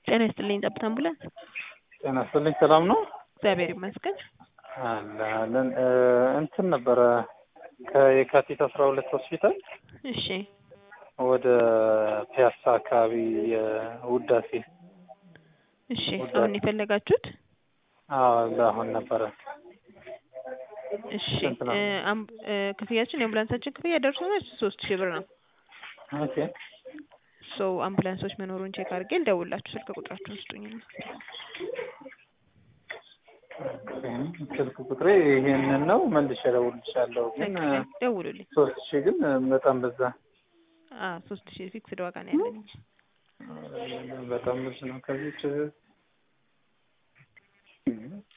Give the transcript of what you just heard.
ጤና ይስጥልኝ ጠብታ አምቡላንስ። ጤና ይስጥልኝ ሰላም ነው? እግዚአብሔር ይመስገን። አለ አለን እ እንትን ነበረ ከየካቲት አስራ ሁለት ሆስፒታል እሺ ወደ ፒያሳ አካባቢ የውዳሴ እሺ፣ ወደ- አሁን የፈለጋችሁት? አዎ ለአሁን ነበረ እሺ ስንት ነው? እ አምብ- እ ክፍያችን የአምቡላንሳችን ክፍያ ደርሶ መልስ ሶስት ሺህ ብር ነው። ኦኬ ሶ አምቡላንሶች መኖሩን ቼክ አድርጌ ልደውልላችሁ። ስልክ ቁጥራችሁን ስጡኝና ስልክ ቁጥሬ ይሄንን ነው መልሼ እደውልልሻለሁ ግን እ ደውሉልኝ። ሶስት ሺህ ግን በጣም በዛ አ ሶስት ሺህ ፊክስድ ዋጋ ነው ያለኝ። በጣም ብዙ ነው ከዚህ